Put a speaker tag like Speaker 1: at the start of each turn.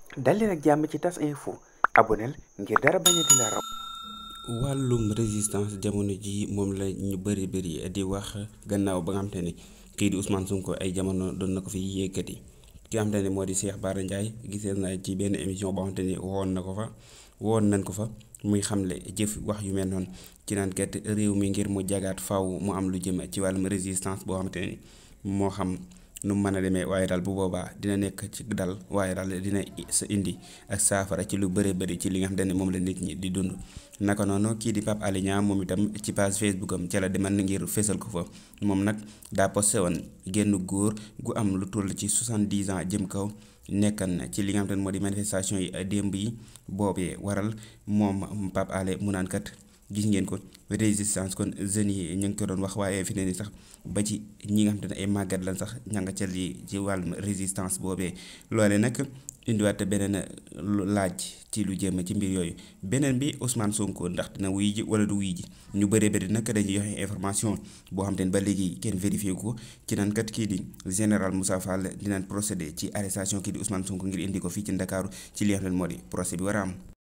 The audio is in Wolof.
Speaker 1: dal leen ak jàmm ci tas info aboneel ngir dara bañ a di la raw
Speaker 2: wàllum résistance jamono ji moom la ñu bëri bëri di wax gannaaw ba nga xam te ne kii di Ousmane Sonko ay jamono doon na ko fi yëkkati ki nga xam te ne moo di Cheikh Bara Ndiaye gisee naa ci benn émission boo xam te ni woon na ko fa woon nañ ko fa muy xamle jëf wax yu mel noonu ci naan kat réew mi ngir mu jagaat faw mu am lu jëm ci wàllum résistance boo xamante ne moo xam nu mu mën a demee waaye daal bu boobaa dina nekk ci dal waaye daal dina sa indi ak saafara ci lu bëri bëri ci li nga xamante ne moom la nit ñi di dund. naka noonu kii di Pape Alé Niang moom itam ci page Facebook am ca la demal ngir fésal ko fa moom nag daa posté woon génn góor gu am lu toll ci 70 ans jëm kaw. nekkan na ci li nga xamante ne moo di manifestation yi démb yi boobee waral moom Pape Alé mu naan kat gis ngeen ko résistance kon jeunes yi ñu ngi ko doon wax waaye fi ne ni sax ba ci ñi nga xamante ne ay màggat lan sax ña nga ca lii ci wàllum résistance boobee loole nag indiwaat beneen laaj ci lu jëm ci mbir yooyu beneen bi Ousmane Sonko ndax dina wuy ji wala du wuy ji ñu bëree bëri nag dañuy joxe information boo xam te ne ba léegi kenn vérifié ko ci naan kat kii di général Moussa Fall dinañ procédé ci arrestation kii di Ousmane Sonko ngir indi ko fii ci Ndakaaru ci li nga xam ne moo di procès bi war a am.